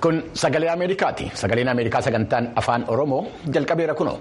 Kun sagalee Ameerikaati. Sagaleen Ameerikaa sagantaan afaan Oromoo jalqabeera kunoo.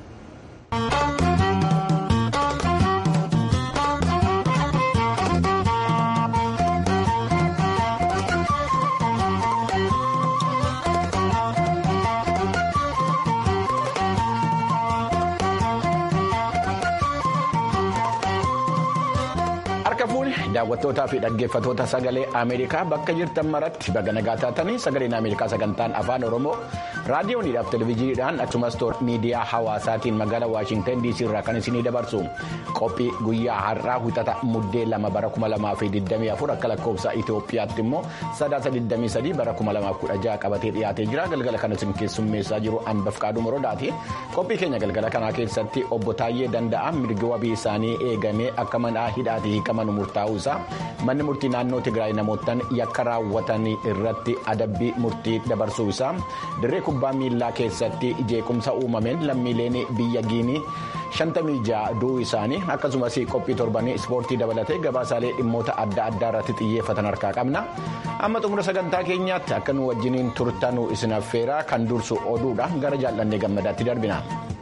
Harka fuuni daawwattootaa fi dhaggeeffattoota sagalee Ameerikaa bakka jirtan maratti baga nagaa taatanii sagaleen Ameerikaa sagantaan afaan Oromoo raadiyooniidhaaf televezyiiniidhaan akkasumas miidiyaa hawaasaatiin magaalaa Waashintan DC irraa kan isinii dabarsu qophii guyyaa har'aa wixata muddee lama bara kuma lamaa fi 24 akka lakkoofsa Itoophiyaatti immoo sadaasa 23 bara kuma lamaaf 16 qabatee dhiyaatee jira galgala kan isin keessummeessaa jiru anbaf qaaduu morodaati qophii keenya galgala kanaa keessatti obbo Taayyee Danda'a mirga wabii isaanii eegamee akka mana hidhaati hiikaman murtaa'uu isaa manni murtii naannoo Tigraay namootaan yakka raawwatan irratti adabbii murtii dabarsuu isaa dirree kubbaa miilaa keessatti jeequmsa uumameen lammiileen biyya giinii 56 du'uu isaanii akkasumas qophii torbanii ispoortii dabalatee gabaasaalee dhimmoota adda addaa irratti xiyyeeffatan harkaa qabna amma xumura sagantaa keenyaatti akka nu wajjiniin turtanuu isin affeeraa kan dursu oduudha gara jaallannee gammadaatti darbina.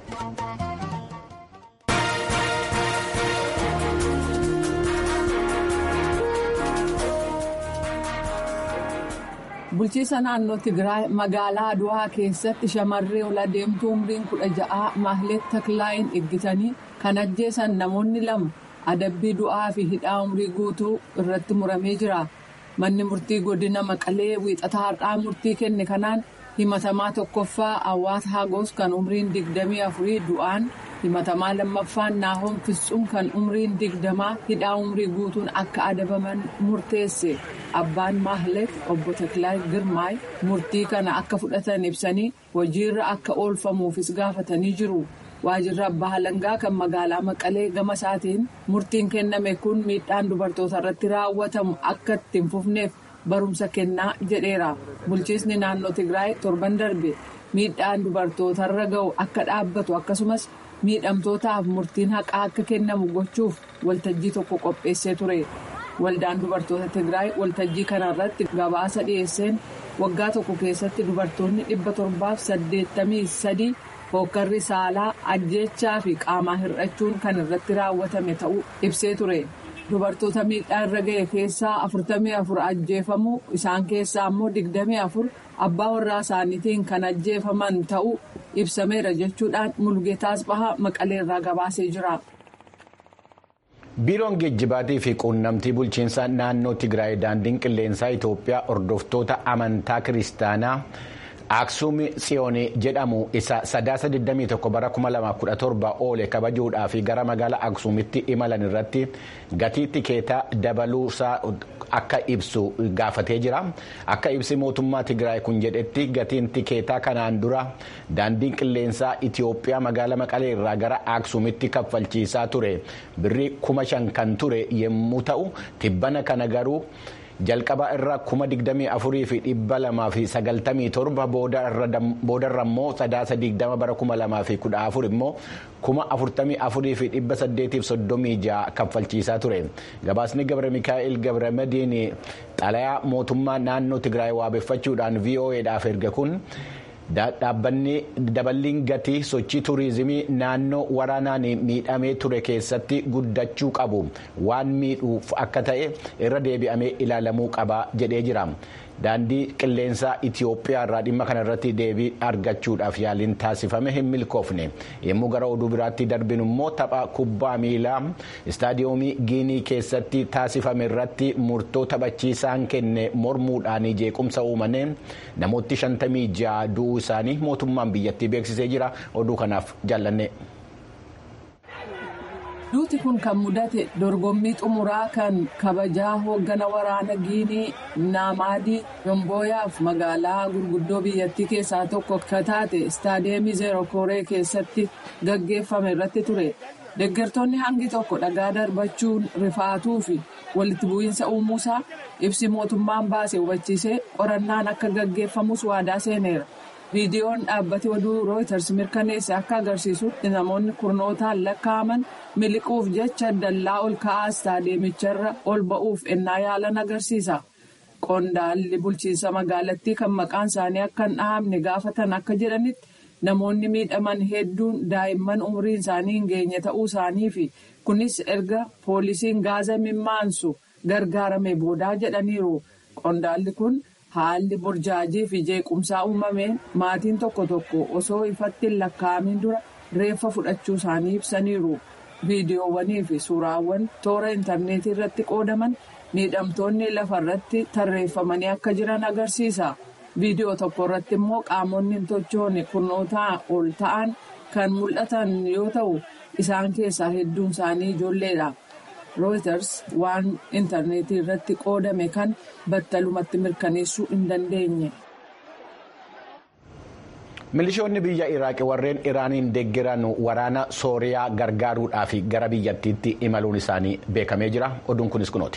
bulchiisa naannoo tigraay magaalaa aduwaa keessatti shamarree ol adeemtuu umriin kudha ja'aa maahlet taklaayin eeggatanii kan ajjeesan namoonni lama adabbii du'aa fi hidhaa umrii guutuu irratti muramee jira manni murtii godina maqalee wiixataa har'aa murtii kenne kanaan himatamaa tokkoffaa awwaat haagoos kan umriin digdamii afurii du'aan himatamaa lammaffaan naahoon fisxuun kan umriin digdamaa hidhaa umrii guutuun akka adabaman murteesse abbaan maahlet obbo Taklaay Girmaay murtii kana akka fudhatan ibsanii hojiirra akka oolfamuufis gaafatanii jiru. waajirri abbaa halangaa kan magaalaa maqalee gama isaatiin murtiin kenname kun miidhaan dubartoota irratti raawwatamu akka ittiin fufneef barumsa kennaa jedheera bulchiisni naannoo tigraay torban darbe miidhaan dubartootarra ga'u akka dhaabbatu akkasumas miidhamtootaaf murtiin haqaa akka kennamu gochuuf waltajjii tokko qopheessee ture waldaan dubartoota tigraay waltajjii kanarratti gabaasa dhiyeesseen waggaa tokko keessatti dubartoonni dhibba torbaaf saddeettamii sadii. hookarri saalaa ajjeechaa fi qaamaa hir'achuun kan irratti raawwatame ta'uu ibsee ture dubartoota miidhaa irra ga'e keessaa afurtamii afur ajjeefamuu isaan keessaa ammoo digdamii afur abbaa warraa isaaniitiin kan ajjeefaman ta'uu ibsameera jechuudhaan mulgeetaas bahaa maqaleerraa gabaasee jira. biiroon geejjibaatii fi quunnamtii bulchiinsa naannoo tigraay daandiin qilleensaa itoophiyaa hordoftoota amantaa kiristaanaa. Aksuum Tsiyoonii jedhamu isa sadaasa 21 bara 2017 oole kabajuudhaaf gara magaalaa Aksuumitti imalan irratti gatii tikeetaa dabaluusaa akka ibsu gaafatee jira. Akka ibsi mootummaa Tigraay kun jedhetti gatiin tikeetaa kanaan dura daandiin qilleensaa Itoophiyaa magaalaa Maqalee irraa gara Aksuumitti kaffalchiisaa ture. Birrii kuma shan kan ture yommuu ta'u tibbana kana garuu. jalqaba irra kuma digdamii afurii fi dhibba lamaa fi sagaltamii torba boodarra immoo sadaasa digdama bara kuma lamaa fi kudha afur immoo kuma afurtamii afurii fi dhibba saddeetiif soddomii ja'a kaffalchiisaa ture gabaasni gabra mikaa'el gabra madiin xalayaa mootummaa naannoo tigraay waabeffachuudhaan vo'edhaaf erga kun. dhaabbanni daballiin gatii sochii tuurizimii naannoo waraanaan miidhamee ture keessatti guddachuu qabu waan miidhuuf akka ta'e irra deebi'amee ilaalamuu qaba jedhee jira daandii qilleensaa itiyoophiyaa irraa dhimma kana irratti deebii argachuudhaaf yaaliin taasifame hin milkoofne yommuu gara oduu biraatti darbinu immoo tapha kubbaa miilaa istaadiyoomii giinii keessatti taasifame irratti murtoo taphachiisaan kenne mormuudhaan jeequmsa uumameen namoonni shantamii ja'a du'uu isaanii mootummaan biyyattii beeksisee jira oduu kanaaf jaallanne. duuti kun kan mudate dorgommii xumuraa kan kabajaa hooggana waraana giinii naamaadii yombooyaaf magaalaa gurguddoo biyyattii keessaa tokko ka taate istaadiyeemii zeerokooree keessatti gaggeeffame irratti ture deeggartoonni hangi tokko dhagaa darbachuun rifaatuu fi walitti bu'iinsa uumuusaa ibsi mootummaan baase hubachiisee qorannaan akka gaggeeffamus waadaa seeneera. viidiyoon dhaabbati oduu rooyiters mirkaneesse akka agarsiisutti namoonni kurnootaan lakkaa'aman miliquuf jecha dallaa ol ka'aa istaadiyeemicharra ol ba'uuf ennaa yaalan agarsiisa. qondaalli bulchiinsa magaalattii kan maqaan isaanii akka hin dhahamne gaafatan akka jedhanitti namoonni miidhaman hedduun daa'imman umriin isaanii hin geenye ta'uu isaanii fi kunis erga poolisiin gaaza mimmaansu gargaarame boodaa jedhaniiru qondaalli kun haalli burjaajii fi jeequmsaa uumameen maatiin tokko tokko osoo ifatti hin lakkaa'amin dura reeffa fudhachuu isaanii ibsaniiru. viidiyoowwanii fi suuraawwan toora intarneetii irratti qoodaman miidhamtoonni lafa irratti tarreeffamanii akka jiran agarsiisa viidiyoo tokko irratti immoo qaamonni hin tochoone kurnootaa ol ta'an kan mul'atan yoo ta'u isaan keessaa hedduun isaanii ijoolleedha rooyiters waan intarneetii irratti qoodame kan battalumatti mirkaneessuu hin dandeenye. milishoonni biyya iraaqi warreen iraaniin deeggaran waraana sooriyaa gargaaruudhaaf gara biyyattiitti imaluun isaanii beekamee jira oduun kunis kunooti.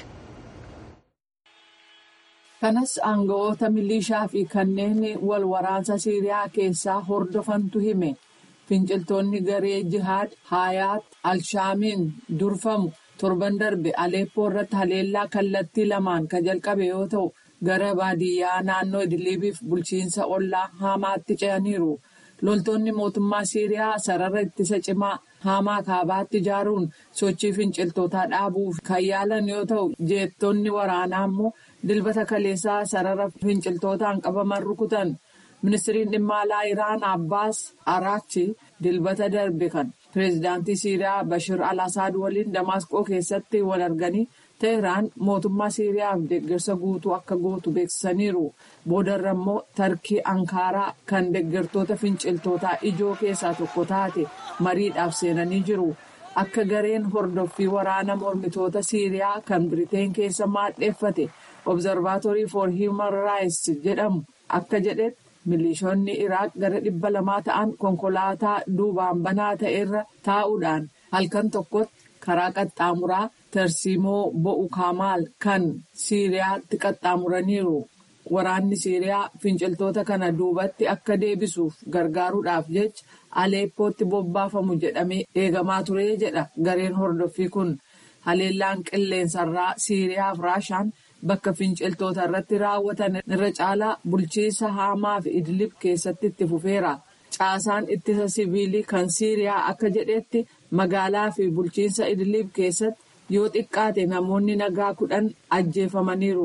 kanas aangawoota milishaa fi kanneen wal waraansa siiriyaa keessaa hordofantu hime finciltoonni garee jihaad haayaat alshaamiin durfamu torban darbe aleeppoo irratti haleellaa kallattii lamaan kan jalqabe yoo ta'u. gara baadiyyaa naannoo idiliibiif bulchiinsa ollaa haamaatti ce'aniiru loltoonni mootummaa siiriyaa sarara ittisa cimaa haamaa kaabaatti ijaaruun sochii finciltootaa dhaabuuf kan yaalan yoo ta'u jeettonni waraanaa immoo dilbata kaleessaa sarara finciltootaan qabaman rukutan ministiriin dhimma alaa iraan abbaas araakchi dilbata darbe kan pireezidaantii siiriyaa bashir al-asaad waliin damaasqoo keessatti wal arganii. teheraan mootummaa siiriyaaf deeggarsa guutuu akka gootu beeksisaniiru boodarra immoo tarkii ankaaraa kan deeggartoota finciltootaa ijoo keessaa tokko taate mariidhaaf seenanii jiru akka gareen hordoffii waraana mormitoota siiriyaa kan biriteen keessa maadheeffate obzarvaatorii for hiiman raayis jedhamu akka jedhetti milishoonni iraaq gara dhibba lamaa ta'an konkolaataa duubaan banaa ta'erra taa'uudhaan halkan tokkotti karaa qaxxaamuraa. tarsiimoo bo'u kaamaal kan siiriyaatti qaxxaamuraniiru waraanni siiriyaa finciltoota kana duubatti akka deebisuuf gargaaruudhaaf jecha aleeppootti bobbaafamu jedhamee eegamaa ture jedha gareen hordoffii kun haleellaan qilleensarraa siiriyaaf raashaan bakka finciltoota irratti raawwatan irra caalaa bulchiinsa haamaa fi idlib keessatti itti fufeera caasaan ittisa siviilii kan siiriyaa akka jedhetti magaalaa fi bulchiinsa idlib keessatti. yoo xiqqaate namoonni nagaa kudhan ajjeefamaniiru.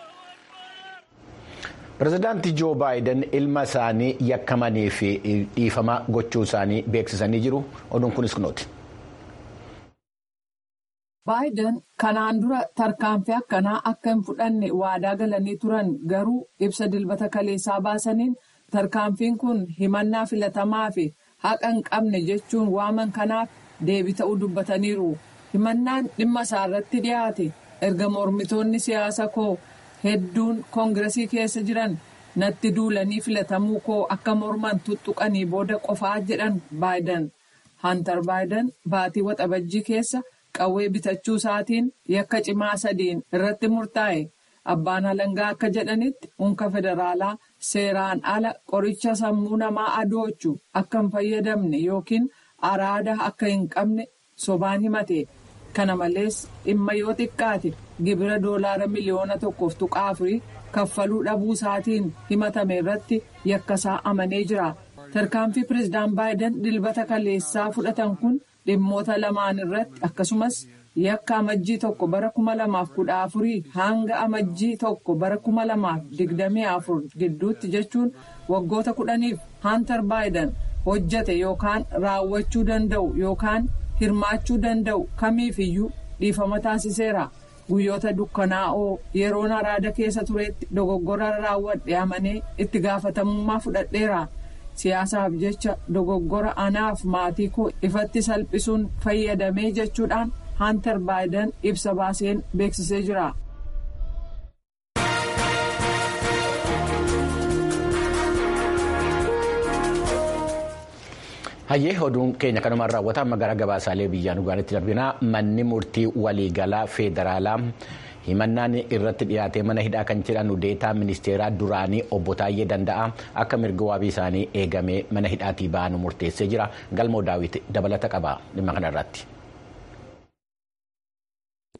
pirezidaantii joo baayiden ilma isaanii yakkamanii fi dhiifama gochuu isaanii beeksisanii jiru oduun kunis kunooti. baayiden kanaan dura tarkaanfii akkanaa akka hin fudhanne waadaa galanii turan garuu ibsa dilbata kaleessaa baasaniin tarkaanfiin kun himannaa filatamaa fi haqa hin qabne jechuun waaman kanaaf deebii ta'uu dubbataniiru. himannaan dhimma isaa irratti dhiyaate erga mormitoonni siyaasa koo hedduun koongiresii keessa jiran natti duulanii filatamuu koo akka morman tuttuqanii booda qofaa jedhan baayiden hantar baayiden baatii waxabajjii keessa qawwee bitachuu isaatiin yakka cimaa sadiin irratti murtaa'e abbaan alangaa akka jedhanitti unka federaalaa seeraan ala qoricha sammuu namaa adoochu akka hin fayyadamne yookiin araada akka hin qabne sobaan himate. kana malees dhimma yoo xiqqaate gibira doolaara miliyoona tokkoof tuqaa afurii kaffaluu dhabuu isaatiin himatame irratti yakkasaa amanee jira tarkaanfii pireezidaan baayiden dilbata kaleessaa fudhatan kun dhimmoota lamaan irratti akkasumas yakka amajjii tokko bara kuma lamaaf kudha afurii hanga amajjii tokko bara kuma lamaaf digdamii afur gidduutti jechuun waggoota kudhaniif hantar baayiden hojjate yookaan raawwachuu danda'u yookaan. hirmaachuu danda'u kamiifiyyuu dhiifama taasiseera guyyoota dukkanaa'oo yeroon araada keessa turetti dogoggora raawwadhe amanee itti gaafatamummaa fudhadheera siyaasaaf jecha dogoggora anaaf maatii koo ifatti salphisuun fayyadamee jechuudhaan hantar baayiden ibsa baaseen beeksisee jira. hayyee oduun keenya kanumaan raawwata amma gara gabaasaalee biyyaa dhugaanitti darbinaa manni murtii waliigalaa feederaalaa himannaan irratti dhiyaatee mana hidhaa kan jedhan deetaa ministeeraa duraanii obbo Taayyee Danda'a akka mirga waabii isaanii eegamee mana hidhaatii ba'an murteessee jira galmoo daawwiti dabalata qaba dhimma kanarratti.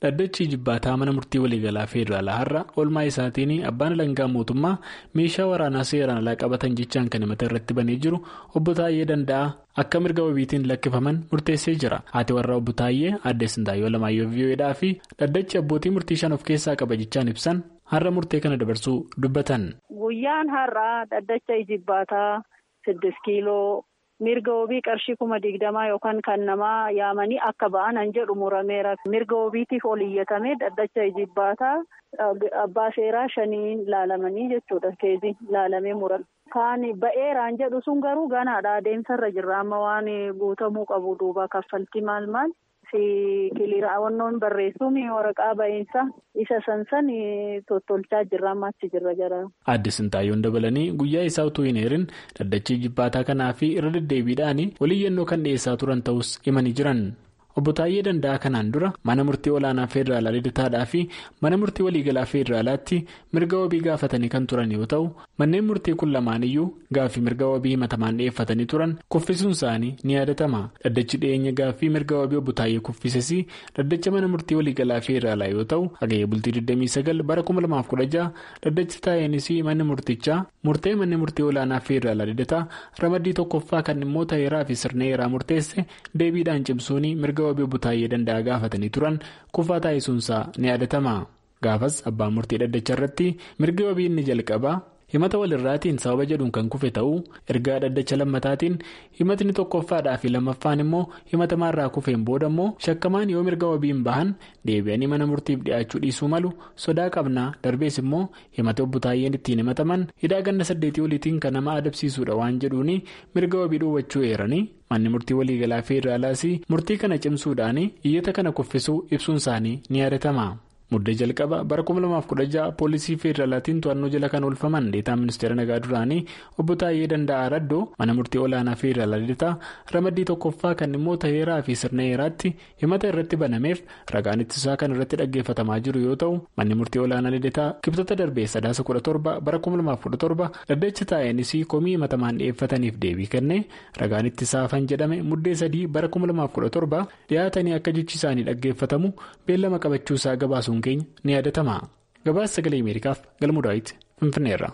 dhaddachi jibbaataa mana murtii waliigalaa federaalaa har'a oolmaa isaatiin abbaan alangaa mootummaa meeshaa waraanaa seeraan alaa qabatan jechaan kan himata irratti banee jiru obbo Taayyee Danda'aa akka mirga wabiitiin lakkifaman murteessee jira haati warraa obbo Taayyee aadde Sintaayyoo Lamaayyoo VOAdhaa fi dhaddachi abbootii murtii shan of keessaa qaba jechaan ibsan har'a murtee kana dabarsuu dubbatan. Guyyaan har'aa dhaddacha jibbaataa siddis kiiloo. mirga wabii qarshii kuma digdamaa yookaan kan namaa yaamanii akka ba'an an jedhu murameera mirga wabiitiif ol iyyatamee dhaddacha jibbaataa abbaa seeraa shaniin laalamanii jechuudha keezii laalamee muran. Kaan ba'eeraan jedhu sun garuu ganaadha adeemsarra jirra amma waan guutamuu qabu duuba kaffaltii maal maal fi kiliiraawwannoon barreessuun waraqaa ba'iinsa isa sansan tottolchaa jirra amma achi jirra jara. Aadde Sintaayyoon dabalanii guyyaa isaa utuu hin heerin dhaddachii jibbaataa kanaa fi irra deddeebiidhaan waliyyannoo kan dhiyeessaa turan ta'us himanii jiran. Obbo Taayyee Danda'aa kanaan dura mana murtii olaanaa federaalaa lidataadhaa fi mana murtii waliigalaa federaalaatti mirga wabii gaafatanii kan turan yoo ta'u manneen murtii kun lamaan iyyuu gaaffii mirga wabii himatamaan dhiyeeffatanii turan kuffisuun isaanii ni yaadatama. Dhaddachi dhiyeenya gaaffii mirga wabii obbo Taayyee kuffises dhaddacha mana murtii waliigalaa federaalaa yoo ta'u hagayya bultii 29 bara 2016 dhaddachi taa'eenis manni murtichaa murtee manni murtii olaanaa federaalaa lidataa ramaddii tokkoffaa kan dhimmoota heeraa fi sirna heeraa murteesse deebiidhaan cimsuun mirga wabii obbo Taayyee Danda'aa gaafatanii turan kufaa taasisuunsaa ni yaadatama. Gaafas abbaan murtii dhaddacha irratti mirgi wabii inni jalqabaa himata walirraatiin sababa jedhuun kan kufe ta'uu ergaa dhaddacha lammataatiin himatni tokkoffaadhaa fi lammaffaan immoo himatamaarraa kufeen booda immoo shakkamaan yoo mirga wabiin bahan deebi'anii mana murtiif dhiyaachuu dhiisuu malu sodaa qabnaa darbees immoo himata obbo Taayyeen ittiin himataman hidhaa ganna saddeetii oliitiin kan nama adabsiisuudha waan jedhuun mirga wabii dhoowwachuu eeranii manni murtii waliigalaa federaalaas murtii kana cimsuudhaan iyyata kana kuffisuu ibsuun isaanii ni yaadatama. Muddee jalqaba bara 2016 poolisii federaalaatiin to'annoo jala kan oolfaman deetaa ministeera nagaa duraanii obbo Taayyee Danda'aa Raddoo mana murtii olaanaa federaalaa lidataa ramaddii tokkoffaa kan dhimmoota heeraa fi sirna heeraatti himata irratti banameef ragaan ittisaa kan irratti dhaggeeffatamaa jiru yoo ta'u manni murtii olaanaa lidataa kibxata darbee sadaasa 17 bara 2017 dhaddacha taa'eenis komii himatamaan dhiyeeffataniif deebii kenne ragaan ittisaa afan jedhame muddee sadii bara 2017 dhiyaatanii akka jechi isaanii dhaggeeffatamu beellama qabachuusaa gabaasuun keenya ni yaadatama gabaasa sagalee ameerikaaf galmuu daawit finfinneerra.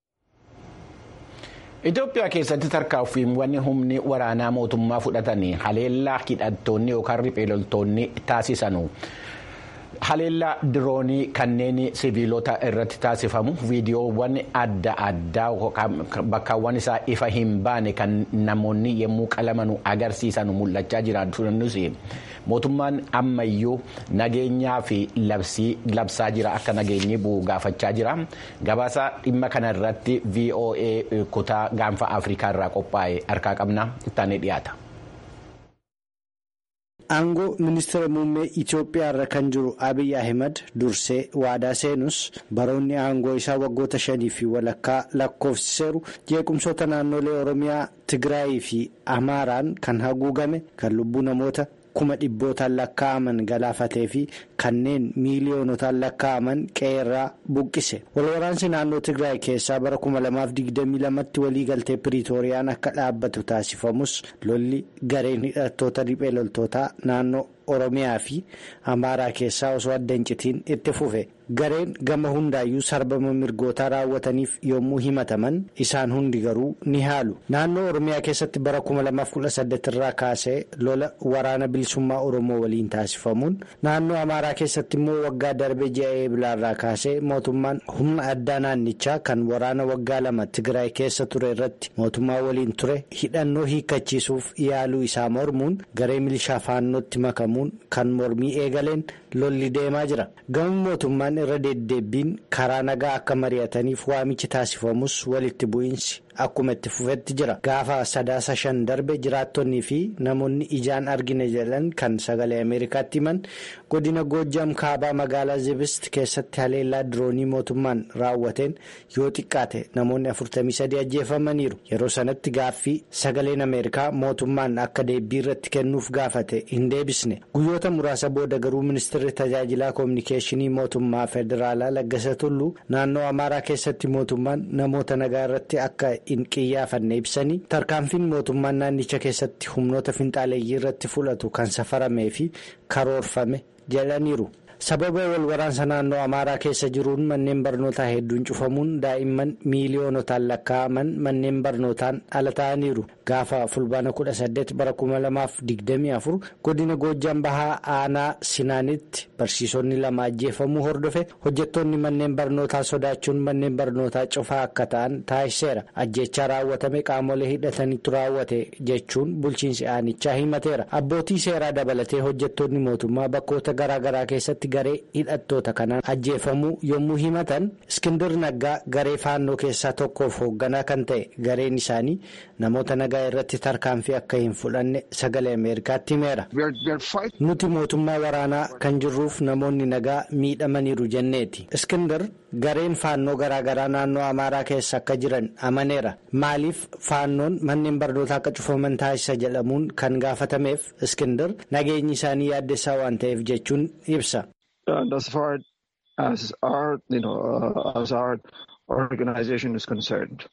Itoophiyaa keessatti tarkaanfiiwwan humni waraanaa mootummaa fudhatanii haleellaa hidhattoonni yookaan riphee loltoonni taasisanu. haleellaa diroonii kanneen siviilota irratti taasifamu viidiyoowwan adda addaa bakkaawwan isaa ifa hin baane kan namoonni yommuu qalamanu agarsiisan mul'achaa jiraatunis mootummaan ammayyuu nageenyaa fi labsaa jira akka nageenyi bu'u gaafachaa jira gabaasa dhimma kana irratti voa kutaa gaanfa afrikaa irraa qophaa'e harkaa qabna ittaanee dhiyaata. Aangoo ministeera muummee Itoophiyaa irra kan jiru Abiy Ahimad dursee waadaa seenus baroonni aangoo isaa waggoota shanii fi walakkaa lakkoofsiseeru jeequmsoota naannolee Oromiyaa Tigraayii fi Amaaraan kan haguugame kan lubbuu namoota kuma dhibbootaan lakkaa'aman galaafatee fi kanneen miiliyoonotaan lakkaa'aman qeerraa buqqise walwaraansi naannoo Tigraay keessaa bara kuma lamaaf digdamii lamatti waliigaltee piriitooriyaan akka dhaabbatu taasifamus lolli gareen hidhattoota riphee loltootaa naannoo Oromiyaa fi Amaaraa keessaa osoo adda hin citiin itti fufe gareen gama hundaayyuu sarbama mirgootaa raawwataniif yommuu himataman isaan hundi garuu ni haalu naannoo Oromiyaa keessatti bara 2018 irraa kaasee lola waraana bilisummaa Oromoo waliin taasifamuun naannoo Amaaraa keessatti immoo waggaa darbe ji'a eebilaarraa kaasee mootummaan humna addaa naannichaa kan waraana waggaa lama Tigraay keessa ture irratti mootummaa waliin ture hidhannoo hiikkachiisuuf yaaluu isaa mormuun garee milishaa faannootti makamu. kan mormii eegaleen lolli deemaa jira gama mootummaan irra deddeebbiin karaa nagaa akka mari'ataniif waamichi taasifamus walitti bu'iinsi akkuma itti fufetti jira gaafa sadaasa shan darbe jiraattonnii fi namoonni ijaan argine jedhan kan sagalee ameerikaatti himan godina goojjam kaabaa magaalaa zibist keessatti haleellaa diroonii mootummaan raawwateen yoo xiqqaate namoonni 43 ajjeefamaniiru yeroo sanatti gaaffii sagaleen ameerikaa mootummaan akka deebbii irratti kennuuf gaafate hin deebisne guyyoota muraasa booda garuu ministeerri tajaajilaa koominikeeshinii mootummaa federaalaa laggasa tulluu naannoo amaaraa keessatti mootummaan namoota nagaa irratti akka hin qiyyaafanne ibsanii tarkaanfiin mootummaan naannicha keessatti humnoota finxaaleeyyii irratti fudhatu kan safaramee fi karoorfame jedhaniiru sababa wal waraansa naannoo amaaraa keessa jiruun manneen barnootaa hedduun cufamuun daa'imman miiliyoonotaan lakkaa'aman manneen barnootaan ala ta'aniiru gaafa fulbaana 18 bara 2024 godina goojjaan bahaa aanaa sinaanitti barsiisonni lama ajjeefamuu hordofe hojjettoonni manneen barnootaa sodaachuun manneen barnootaa cufaa akka ta'an taasiseera ajjechaa raawwatame qaamolee hidhatanitti raawwate jechuun bulchiinsi aanichaa himateera abbootii seeraa dabalatee hojjettoonni mootummaa bakkoota garaagaraa keessatti garee hidhattoota kanaan ajjeefamuu yommuu himatan iskindir naggaa garee faannoo keessaa tokkoof hoogganaa kan ta'e gareen isaanii namoota nagaa irratti tarkaanfii akka hin fudhanne sagalee ameerikaatti himeera nuti mootummaa waraanaa kan jirruuf namoonni nagaa miidhamaniiru jenneeti iskindir gareen faannoo garaagaraa naannoo amaaraa keessa akka jiran amaneera maaliif faannoon manneen barnootaa akka cufaman taasisa jedhamuun kan gaafatameef iskindir nageenyi isaanii yaaddessaa waan ta'eef jechuun ibsa. as far as our, you know, uh, as our organization is concerned,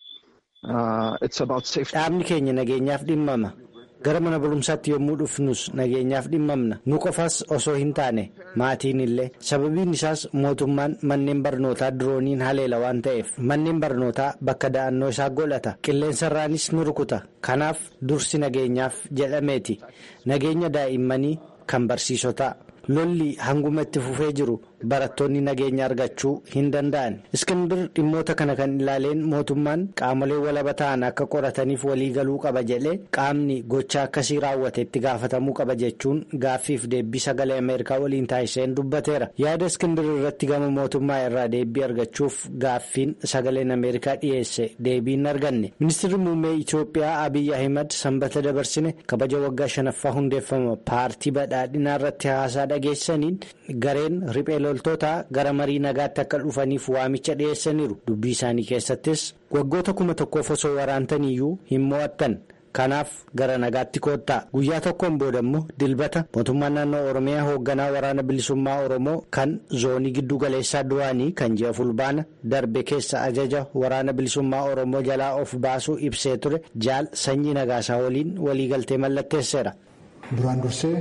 uh, it's about safety. Dhaabni keenya nageenyaaf dhimmama. Gara mana barumsaatti yommuu dhufnus nageenyaaf dhimmamna. Nu qofas osoo hin taane maatiin illee sababiin isaas mootummaan manneen barnootaa dirooniin haleela waan ta'eef manneen barnootaa bakka da'annoo isaa godhata. Qilleensarraanis nu rukuta. Kanaaf dursi nageenyaaf jedhameeti. Nageenya daa'immanii kan barsiisotaa. lolli hanguma itti fufee jiru barattoonni nageenya argachuu hin danda'an iskindir dhimmoota kana kan ilaaleen mootummaan qaamolee walaba ta'an akka qorataniif waliigaluu qaba jedhee qaamni gocha akkasii raawwate itti gaafatamuu qaba jechuun gaaffiif deebii sagalee ameerikaa waliin taasiseen dubbateera yaada iskindir irratti gama mootummaa irraa deebii argachuuf gaaffiin sagaleen ameerikaa dhiyeesse deebiin arganne ministirri muummee itiyoophiyaa abiyyi ahimad sanbata dabarsine kabaja waggaa shanaffaa hundeeffama paartii badhaadhinaa irratti haasaa dhageessaniin gareen riphee loltootaa gara marii nagaatti akka dhufaniif waamicha dhiyeessaniiru dubbii isaanii keessattis waggoota kuma tokkoof osoo waraantaniyyuu hin mo'attan kanaaf gara nagaatti koottaa guyyaa tokkoon booda immoo dilbata mootummaan naannoo oromiyaa hoogganaa waraana bilisummaa oromoo kan zoonii giddu galeessaa duraanii kan ji'a fulbaana darbe keessa ajaja waraana bilisummaa oromoo jalaa of baasuu ibsee ture jaal sanyii nagaasaa waliin waliigaltee mallatteesseera. duraan dursee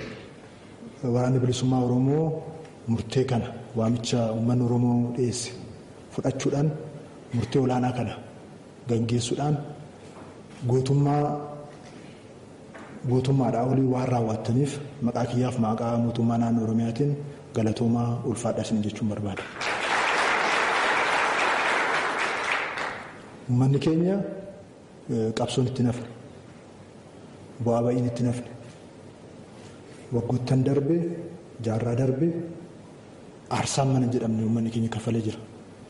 waraanni bilisummaa oromoo murtee kana waamicha uummanni oromoo dhiyeesse fudhachuudhaan murtee olaanaa kana gaggeessuudhaan gootummaa gootummaadhaa olii waan raawwattaniif maqaa kiyyaaf maqaa mootummaa naannoo oromiyaatiin galatoomaa ulfaadha isin jechuun barbaada. Uummanni keenya qabsoon itti nafne bu'aa ba'iin itti nafne waggoottan darbe jaarraa darbe aarsaan mana jedhamne uummanni keenya kafalee jira.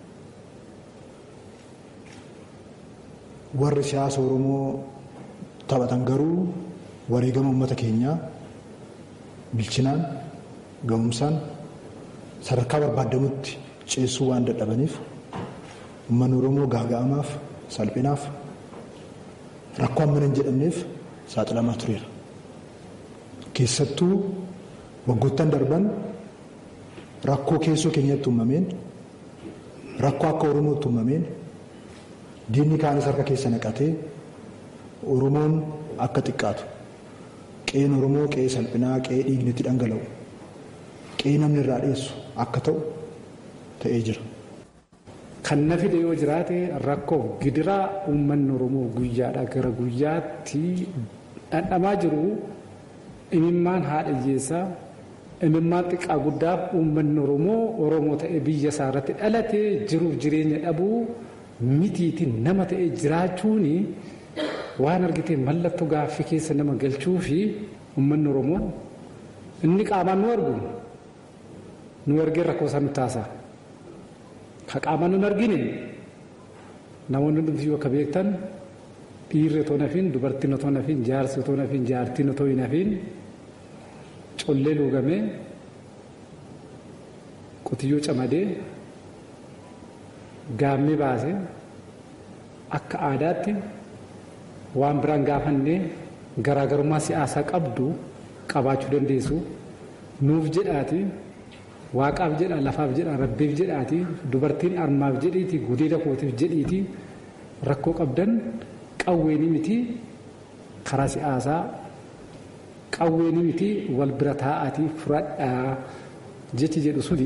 Warri siyaasa Oromoo taphatan garuu wareegama uummata keenyaa bilchinaan ga'umsaan sadarkaa barbaadamutti ceessuu waan dadhabaniif uummanni Oromoo gaaga'amaaf salphinaaf rakkoo hammana hin jedhamneef saaxilamaa tureera. Keessattuu waggoottan darban rakkoo keessoo keenyatti uumameen rakkoo akka Oromootti uumameen diinni kaanis harka keessa naqatee Oromoon akka xiqqaatu qe'een Oromoo qe'ee salphinaa qe'ee dhiigni itti dhangala'u qe'ee namni irraa dhiyeessu akka ta'u ta'ee jira. Kan na fide yoo jiraate rakkoo gidiraa uummanni Oromoo guyyaadhaa gara guyyaatti dhandhamaa jiru imimmaan haadha hiyyeessaa imimmaan xiqqaa guddaaf uummanni Oromoo Oromoo ta'ee biyya isaa irratti dhalatee jiruuf jireenya dhabuu mitiitti nama ta'ee jiraachuun waan argitee mallattoo gaaffii keessa nama galchuu fi uummanni Oromoo inni qaamaan nu argu nu argee rakkoo isaa nu taasa. Ka qaamaan nun argine namoonni hundumti yoo akka beektan dhiirri otoo nafiin dubartiin otoo nafiin jaarsi otoo nafiin jaartiin otoo hin nafiin collee luugamee qotiyyoo camadee gaammee baasee akka aadaatti waan biraan gaafannee garaagarummaa siyaasaa qabdu qabaachuu dandeessu nuuf jedhaati. waaqaaf jedha lafaaf jedha rabbiif jedhaati dubartiin armaaf jedhiiti gudeeda kootiif jedhiiti rakkoo qabdan qawweeni miti karaa siyaasaa qawweeni miti wal bira taa'aati fudhadhaa jechi jedhu suni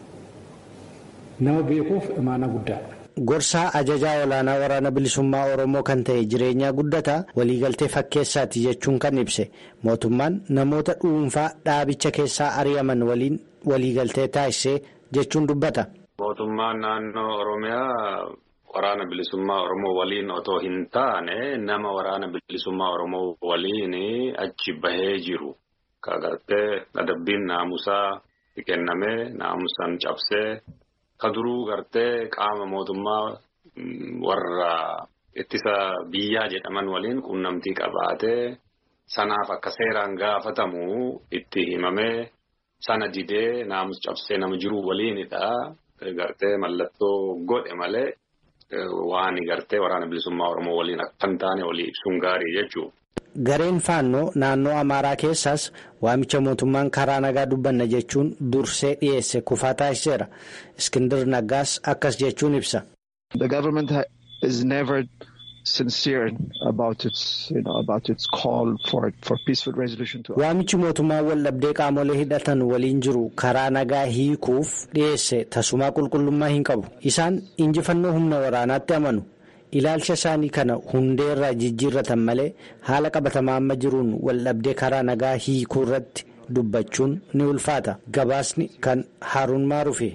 nama beekuuf imaana guddaadha. Gorsaa ajajaa olaanaa waraana bilisummaa Oromoo kan ta'e jireenyaa guddataa waliigaltee fakkeessaati jechuun kan ibse mootummaan namoota dhuunfaa dhaabicha keessaa ari'aman waliin waliigaltee taasisee jechuun dubbata. Mootummaan naannoo Oromiyaa waraana bilisummaa Oromoo waliin otoo hin taane nama waraana bilisummaa Oromoo waliin achi bahee jiru. Kagartee adabbiin naamusaa kennamee naamusaan cabsee. Ka duruu gartee qaama mootummaa warra ittisa biyyaa jedhaman waliin quunnamtii qabaatee sanaaf akka seeraan gaafatamu itti himamee sana didee naamus cabsee nama jiru waliinidha. Gartee mallattoo godhe malee waan gartee waraana bilisummaa Oromoo waliin akka hin taane walii ibsuun gaarii jechuudha. Gareen faannoo naannoo Amaaraa keessaas waamicha mootummaan karaa nagaa dubbanna jechuun dursee dhiyeesse kufaa taasiseera. Iskindir Naggaas akkas jechuun ibsa. The government is never sincere about its, you know, about its call for, for peaceful resolution to. Waamichi mootummaan waldhabdee qaamolee hidhatan waliin jiru karaa nagaa hiikuuf dhiyeesse tasumaa qulqullummaa hin qabu. Isaan injifannoo humna waraanaatti amanu. Ilaalcha isaanii kana hundeerraa jijjiirratan malee haala qabatamaa amma jiruun waldhabdee karaa nagaa hiikuu irratti dubbachuun ni ulfaata. Gabaasni kan Haaruun Maaruufi.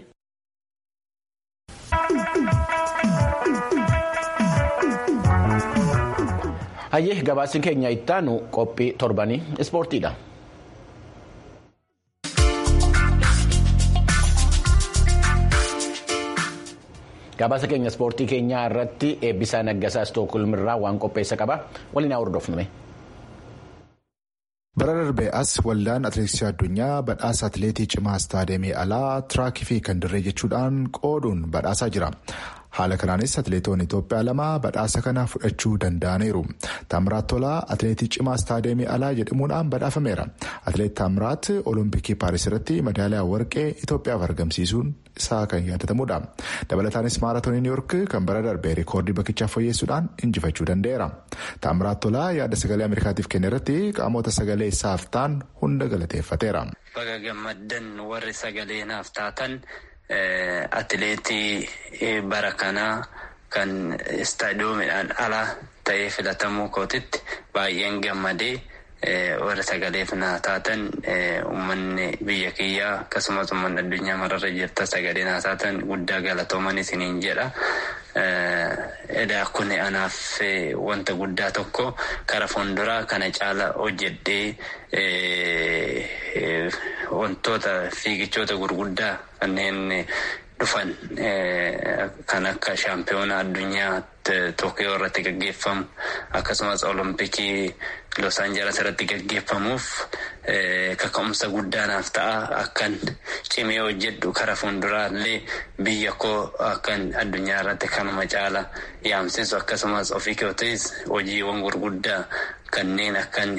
Hayyee gabaasni keenya ittaanu qophii torbanii ispoortiidha. Gabaasa keenya ispoortii keenyaa irratti eebbisaa naggasaa Stookholmirraa waan qopheessa qaba. Waliin haa hordofnume. Bara darbee as waldaan atileetiksii addunyaa badhaasa atileetii cimaa istaadiyeemii alaa tiraakii fi kan dirree jechuudhaan qooduun badhaasaa jira. Haala kanaanis atileetonni Itoophiyaa lama badhaasa kana fudhachuu danda'aniiru. Taamiraat Tolaa atileetii cimaa istaadiyeemii alaa jedhamuudhaan badhaafameera. Atileet Taamiraat Olompikii Paaris irratti madaaliyaa warqee Itoophiyaaf argamsiisuun isaa kan yaadatamudha. Dabalataanis maaraatoonii Niiwuork kan bara darbee rikoordii bakkichaaf fooyyessuudhaan injifachuu danda'eera. Taamiraat Tolaa yaada sagalee Ameerikaatiif kenne irratti qaamota sagalee isaaf ta'an hunda galateeffateera. Baga gammaddan warri sagalee naaf taatan. Atileetii bara kanaa kan istaadiyoomiidhaan ala ta'ee filatamuu kootitti baay'een gammadee warra sagaleef naa taatan uummanni biyya kiyyaa akkasumas uummanni addunyaa mararra jirta sagalee naa taatan guddaa galatooman isiniin jedha. Edaa kun anaaf wanta guddaa tokko kara fuulduraa kana caala hojjedhee wantoota fiigichoota gurguddaa kanneen dhufan kan akka shaampiyoona addunyaa Tookiyoo irratti gaggeeffamu akkasumas olompikii Los Angeles irratti gaggeeffamuuf kaka'umsa guddaanaaf ta'a akkan cimee hojjedhu kara fuulduraallee biyya koo akkan addunyaa irratti kanuma caala yaamsisu akkasumas ofii kootis hojiiwwan gurguddaa kanneen akkan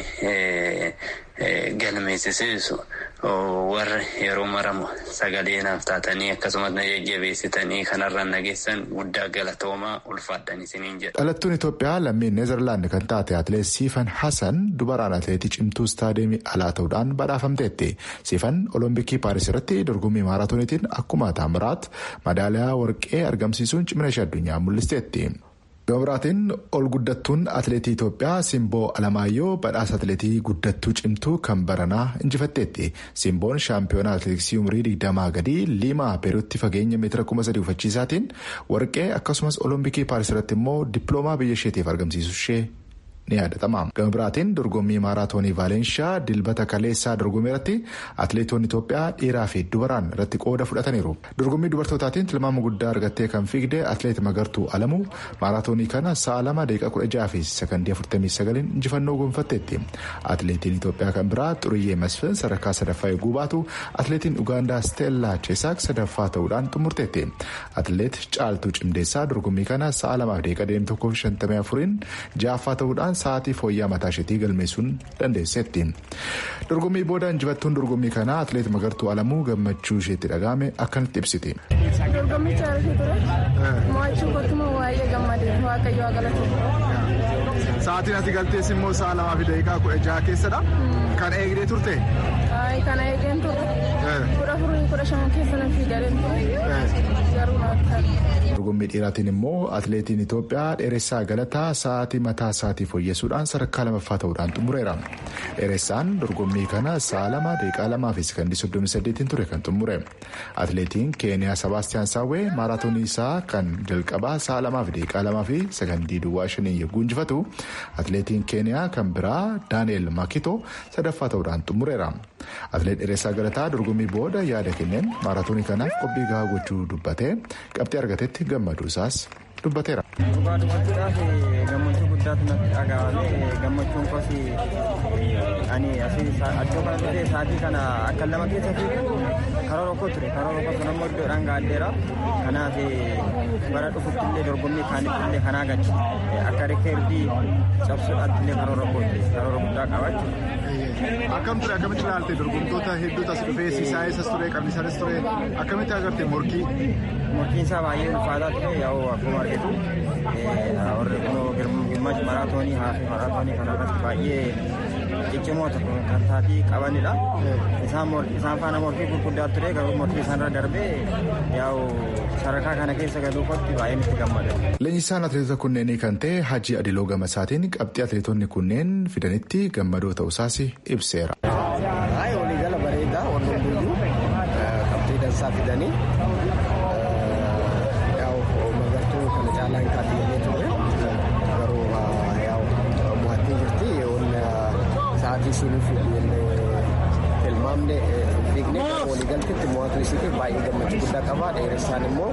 galmeessisiisu warra yeroo maramu sagalee naaf taatanii akkasumas na jajjabeessitanii kanarraan nageessan guddaa galatoomaa ulfaadhan isiniin jedha. Dhalattuun Itoophiyaa lammiin Neezerlaand kan taate atileet Siifan Hasan dubaraan atileetii cimtuu istaadiyeemii alaa ta'uudhaan badhaafamteetti. Siifan olompikii Paaris irratti dorgommii maaraatooniitiin akkuma Taamiraat madaaliyaa warqee argamsiisuun cimina ishee addunyaa mul'isteetti. Gabiraatiin ol guddattuun atileetii Itoophiyaa Simboo Alamaayyoo badhaasa atileetii guddattuu cimtuu kan baranaa injifatteetti. Simboon shaampiyoonaa atileetiksii umurii digdamaa gadii liimaa peeruutti fageenya meetira kuma sadii ufachiisaatiin warqee akkasumas olompikii paaris irratti immoo dippiloomaa biyya isheetiif argamsiisu ishee ni yaadatama. Gama biraatiin dorgommii maaraatoonii Vaalenshaa dilbata kaleessaa dorgommii irratti atileetonni Itoophiyaa dhiiraa fi dubaraan irratti qooda fudhataniiru. Dorgommii dubartootaatiin tilmaama guddaa argattee kan fiigde atileet Magartuu Alamuu maaraatoonii kana sa'a lama daqiiqaa kudha jaha fi sakandii afurtamii sagaliin injifannoo gonfatteetti. Atileetiin Itoophiyaa kan biraa Xuruyyee Masfin sadarkaa sadaffaa eeguu baatu atileetiin Ugaandaa Steellaa Cheesaak sadaffaa ta'uudhaan xumurteetti. Atileet Caaltuu Cimdeessaa dorgommii kana sa'a lamaaf daqiiqaa deemee tokkoo fi shantamii afuriin ja'affaa ta'uudhaan sa'aatii fooyyaa mataa isheetii galmeessuun dandeesseetti. Dorgommii booda injifattuun dorgommii kanaa atileet Magartuu Alamuu gammachuu isheetti dhaga'ame akkanatti ibsiti. Dorgommicha irratti ture mo'achuu koottuma waa'ee gammadee waaqayyo Sa'aatiin ati galtees immoo sa'a lamaa fi daqiiqaa kudha jaha keessadha. Kan eegdee turte? kana eegeen ture. Kudha afurii kudha shan keessa nan fiigaleen ture. Garuu naatti Dorgommii dhiiraatiin immoo atileetiin Itoophiyaa dheeressaa galataa sa'aatii mataa isaatii fooyyessuudhaan sadarkaa lamaffaa ta'uudhaan xumureera. Dheeressaan dorgommii kana sa'a lama daqiiqaa lamaa fi sekondii soddomii saddeetiin ture kan xumure. Atileetiin Keeniyaa Sebaastiyaan Saawwee maaraatoonii isaa kan jalqabaa sa'a lamaa fi daqiiqaa lamaa fi sekondii duwwaa shanii yogguu injifatu atileetiin Keeniyaa kan biraa Daani'eel Makito sadaffaa ta'uudhaan xumureera. Atileet dheeressaa galataa dorgommii booda yaada kenneen maaraatoonii kanaaf qophii gahaa gochuu dubbatee qabxii argatetti gammaduu isaas dubbateera. Dhugaa dubbachuudhaaf gammachuu guddaatu natti dhaga'ame gammachuun koos ani asii iddoo kana dhufee sa'aatii kana akka lama keessa fiigu karoora tokko ture karoora tokko sun ammoo iddoodhaan gaaddeera kanaaf bara dhufutti illee dorgommii kaanitti illee kanaa gachi akka rikeerdii cabsuudhaatti illee karoora tokko karoora guddaa qabaachuu. Akkam ture akkamitti ilaalte dorgomtoota hedduutu as dhufee siisaa eessas ture qabnisaanis ture akkamitti agarte morkii. Morkiin isaa baay'ee ulfaataa ture yaa'u akkuma argitu warri kunoo gimmash maraatoonii haafi maraatoonii kana irratti baay'ee ciccimoota kan taatii qabanidha. Isaan faana morkii gurguddaa ture garuu morkii isaanirra darbee yaa'u sadarkaa kana keessa galuufotti baay'ee itti gammada. Leenjisaan atileetota kunneenii kan ta'e Hajji Adiloo Gamasaatiin qabxii atileetonni kunneen fidanitti gammadoo ta'uusaas ibseera. Waliigala bareedaa warreen guyyuu qabxii dansaa fidanii magartuu kana caalaa hin kaatiyyee ture garuu mo'attii jirti sa'aatii ishiin tilmaamne fiigne waliigaltetti mo'atu isiitiif baay'ee gammachuu guddaa qaba dheeressaan immoo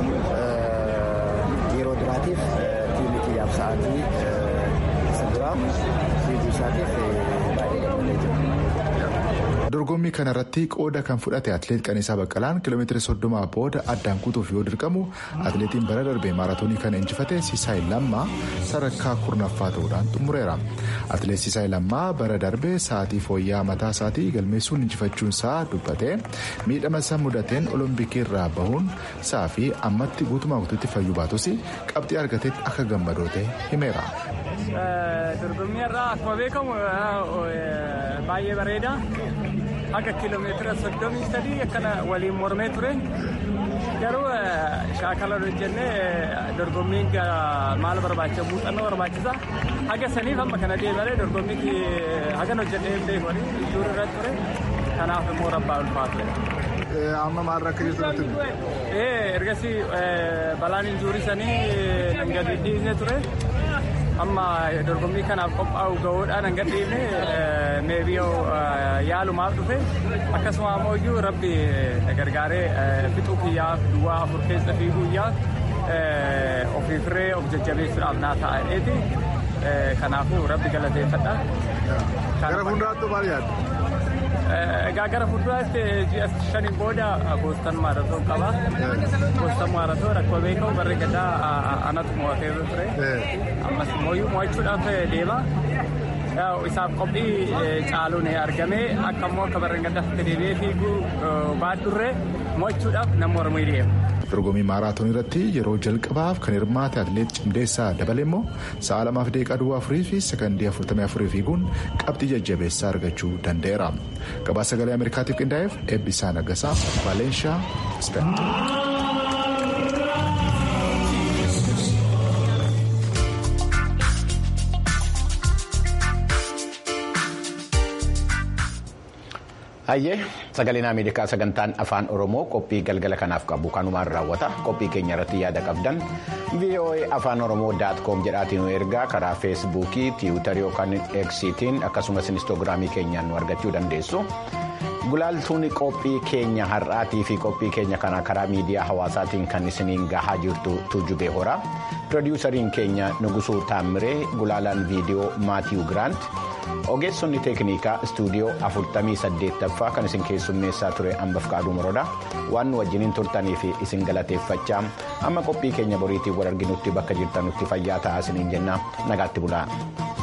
yeroo duraatiif tiimii kiyyaaf sa'aatii isa duraa fiiguu isaatiif baay'ee gammadee jira. Dorgommii kanarratti qooda kan fudhate atileet Qaniisaa Baqqalaan kiiloomeetira soddomaa booda addaan kutuuf yoo dirqamu atileetiin bara darbee maaraatoonii kana injifate Sisaay Lammaa sadarkaa kurnaffaa ta'uudhaan xumureera. Atileet Sisaay Lammaa bara darbee sa'aatii fooyya'aa mataa isaatii galmeessuun injifachuun isaa dubbatee miidhama isaa mudateen olompikii irraa bahuun isaa fi ammatti guutumaa guutuutti fayyuu baatus qabxii argatetti akka gammadoo ta'e himeera. Dorgommii irraa akkuma beekamu baay'ee bareeda. Akka kiiloomeetira soddomii sadii akkana waliin mormee ture. Garuu shaakala hojjennee dorgommiin maal barbaachisa muuxannoo barbaachisa. Haga saniif amma kana deemalee dorgommii hagan hojjennee beekoni ijuur irra ture. Kanaaf immoo rabbaa ulfaatu. Amma maal akka jirtu Ergasii balaan injuurii sanii gadi dhiisne ture. amma dorgommii kanaaf qophaa'u gahuudhaan hanga dhiifne meebiyoo yaalumaaf dhufe akkasuma ammoo iyyuu rabbi gargaaree fixuu kiyyaaf duwwaa afur keessa fiiguuyyaaf ofiifiree of jajjabeessuudhaaf naa ta'eeti kanaafuu rabbi galateeffadha. Gara fuulduraatti maal yaaddu? Egaa gara fuulduraatti ji'a shaniin booda boostan maaratoon qaba. Boostan maaratoon akkuma beekamu barree gadaa anatu mo'atee ture. Ammas immoo mo'achuudhaaf deema. Isaaf qophii caaluun argamee akka immoo akka barree gadaa deebi'ee fiiguu baadurree mo'achuudhaaf nama mormii deema. dorgommii maaraatoonii irratti yeroo jalqabaaf kan hirmaate atileet cimdeessaa dabale immoo sa'a lamaaf deeqaa duwwaa afurii fi sekondii afurtamii afurii fiiguun qabxii jajjabeessaa argachuu danda'eera. Gabaasa sagalee Ameerikaatiif qindaa'eef eebbisaa nagasaa Valeenshaa Speen. Hayyee sagaleen Ameerikaa sagantaan afaan Oromoo qophii galgala kanaaf qabu kanumaan raawwata qophii keenya irratti yaada qabdan VOA afaan Oromoo daat koom jedhaatiin nu ergaa karaa feesbuukii tiwiitarii yookaan eksiitiin akkasumas inistoogiraamii keenyaan nu argachuu dandeessu. Gulaaltuun qophii keenya har'aatii fi qophii keenya kana karaa miidiyaa hawaasaatiin kan isiniin gahaa jirtu Tuujubee Horaa. Pirodiisariin keenya Nugusuu Taammiree Gulaalaan viidiyoo Maatiyu Giraant. Ogeessonni teeknikaa istuudiyoo 48ffaa kan isin keessummeessaa ture hambaf qaaduu moroodha. Waan nu wajjiniin turtanii fi isin galateeffachaa amma qophii keenya boriitiin wal arginutti bakka jirtanutti fayyaa ta'aa isiniin jenna nagaatti bulaa.